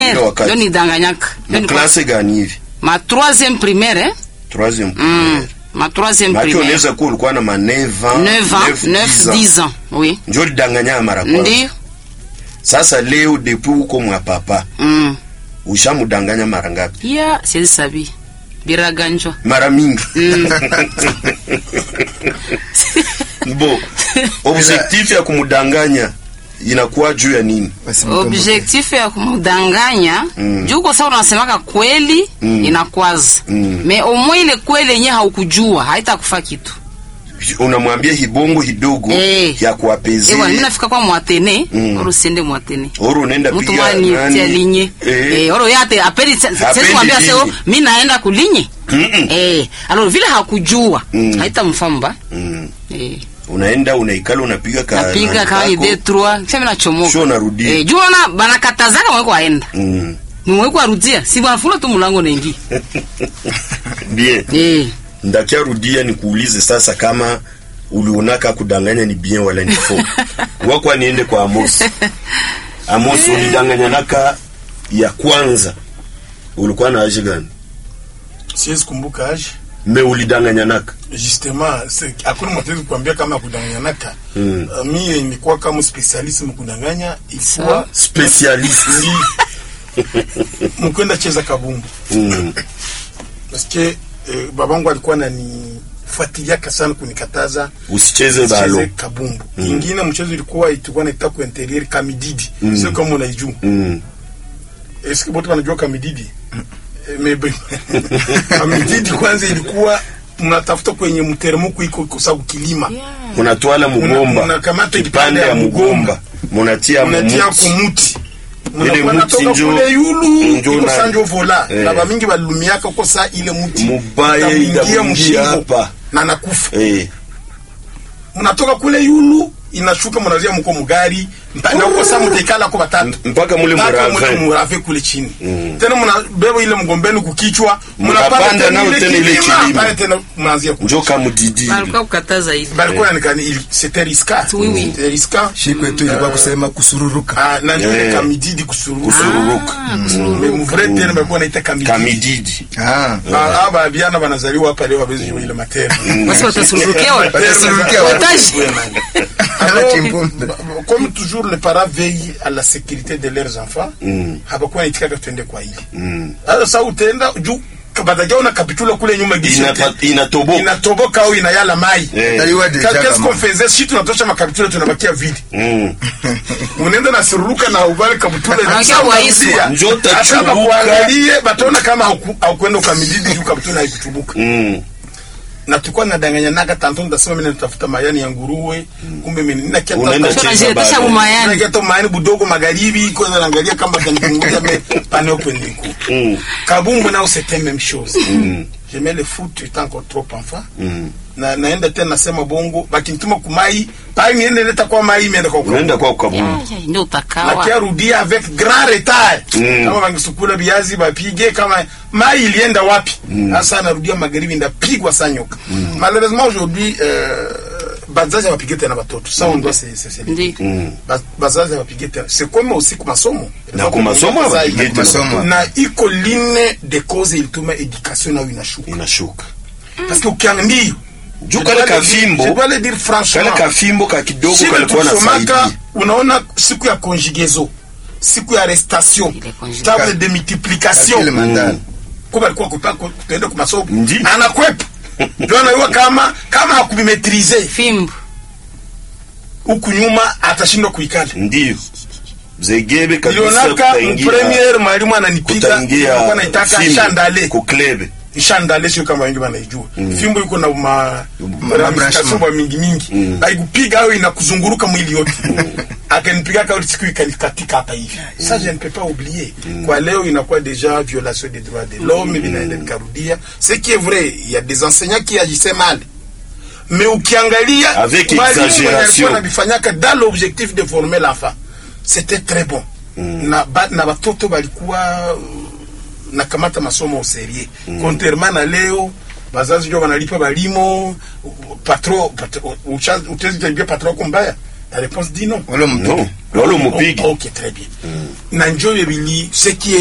Ndio wakati. ndio nidanganyaka na Ndio nilikuwa- klase gani hivi ma troisième primaire eh? troisième mm. primaire ma troisième maki primaire unaweza kuwa ulikuwa na ma 9 ans 9 ans 9 10 ans oui njo lidanganya mara kwanza ndio sasa leo depuis uko mwa papa mm. ushamudanganya mara ngapi ya siwezi sabi biraganjwa mara mingi bo objectif ya kumudanganya inakuwa juu ya nini Wasimkumbuke. objectif ya kumudanganya Mm. juu kwa sababu unasemaka kweli Mm. inakwaza Mm. me omwe ile kweli yenye haukujua haitakufa kitu unamwambia hibongo hidogo Eh. ya ewa mi kuapezea nafika kwa mwatene Mm. oro siende mwatene oro unaenda mtu piga mwani nani? tia linye Eh. eh, oro yate apeli Hapendi sasa mwambia linye. seo mi naenda kulinye Mm-mm. eh alors vile hakujua Mm. haitamfamba Mm. eh unaenda unaikala unapiga ka napiga nani kama ni kako. D3 kisha mimi nachomoka Sio unarudia. eh juu unaona banakatazaka mweko aenda Mm. mweko arudia si banafunga tu mlango naingia bien eh ndakia rudia nikuulize sasa kama ulionaka kudanganya ni bien wala ni faux wakwa niende kwa Amos Amos ulidanganyanaka ya kwanza ulikuwa na age gani siwezi kumbuka age me ulidanganyanaka justement c'est- hakuna mtu anaweza kuambia kama kudanganyanaka Mm. uh, mie nilikuwa kama specialist mkudanganya ilikuwa Sawa. specialist mkwenda cheza kabumbu mm. paske eh, babangu alikuwa nanifuatiliaka sana kunikataza usicheze cheze balo kabumbu Mm. ingine mchezo ilikuwa tulikuwa naita ku interieur kamididi Mm. sio kama unaijua mm. eske bote wanajua kamididi Eh, maybe kamididi kwanza ilikuwa mnatafuta kwenye mteremko iko kwa sababu kilima munatwala mugomba Munakamata kipande ya mugomba munatia unatia mumuti kumuti Ile Munakuwa muti natoka njo- kule yulu njo iko na- sanjo vola Eh. na bamingi balumiaka uko saa ile muti Mubaya itamuingia itamuingia mshingo hapa. na nakufa eh. mnatoka kule yulu inashuka mnazia mko mugari mpaka uko saa mtekala kwa batatu mpaka mule mpaka mule murave murave kule chini Mm. tena mnabeba ile mgombeni kukichwa Mnapanda mnapanda nao tena tena ile ile kilima kilima. pale tena mnaanzia ku njo kamudidi balikuwa kukataza hivi balikuwa yanikani il- c'était risqué Oui, oui. c'était risqué shi kwetu ilikuwa kusema kusururuka ah na ndio ile Eh. kamididi kusururu kusururuka mais mvre tena balikuwa naita kamididi kamididi Ah. Ah, ah, babiana banazaliwa hapa leo hawezi jua ile matera basi watasururukia wa- Watasururukia wa- Wataji. Alors, Chimbunda. ba- ba- comme toujours les parents veillent à la sécurité de leurs enfants Mm. hapakuwa naitikaka tuende kwa ile mm. sasa sa utaenda juu batajaona kapitula kule nyuma gisho Inapa- te- inatoboka inatoboka au inayala mai Eh. Tayua deja qu'est-ce kama. qu'on faisait si tunatosha makapitula tunabakia vide Mm. unaenda na sururuka na uvale kapitula Anakia Sasa waiswa. unarudia. Njo Hata tachubuka. bakuangalie bataona kama hauku- haukwenda ukamididi juu kapitula haikuchubuka Mm. na tulikuwa nadanganyanaga tanto ndasema mimi natafuta mayani ya nguruwe kumbe mimi nina kia Unaenda tafuta- cheza Unajiletea bado. bumayani. nina kia ta mayani budogo magharibi kwanza naangalia kama kanipunguza me pane open niku Mm. kabumbu nao c'était même chose j'aimais le foot étant encore trop enfant Mm. na naenda tena nasema bongo bakinituma kumai pale niende leta kwa mai imeenda kwa unaenda kwa ukabumu Ya, ya, ndio utakawa nakiarudia avec grand retard Mm. kama bangisukula viazi bapige kama mai ilienda wapi sasa narudia magharibi ndapigwa saa nyoka malheureusement aujourd'hui euh, bazazi hawapige tena batoto ça on doit se se se Ndi. Mm. Ba- bazazi hawapige tena c'est comme aussi ku masomo Na ku masomo hawapige tena. Masomo. na iko line de cause ilituma education nayo inashuka inashuka parce que ukianga ndio juu Je kale dois le dire- kafimbo je dois le dire franchement kale kafimbo ka kidogo Shida kalikuwa tulisomaka, nasaidia unaona siku ya conjugaison siku ya restation Ile conjugaison. table de multiplication Calcul mental. kuba alikuwa kupa tuende kwa masomo Ndi. anakwepa ndio anajua kama kama hakubimetrize fimbo huku nyuma atashindwa kuikala ndio zegebe kabisa ilionaka kutaingia premier mwalimu ananipiga kutaingia alikuwa naitaka fimbo, shandale kuklebe shandale sio kama wengi wanaijua fimbo iko na ma ramification branchement. mingi mingi haikupiga au inakuzunguruka mwili yote akanipiga kauli siku ikanikatika hapa hivi ça je ne peux pas oublier kwa leo inakuwa déjà violation des droits de l'homme vinaenda vikarudia ce qui est vrai il y a des enseignants qui agissaient mal mais ukiangalia Avec walimu wenye exagération. walikuwa wanavifanyaka dans l'objectif de former l'enfant c'était très bon na, ba, na watoto walikuwa nakamata masomo userie mm. contrairement na leo bazazi ndio wanalipa balimo patro, patro utezi tabia patro wako mbaya la réponse dit non Wala mtu. no Wala umupige. ok très bien na njo bili ce qui est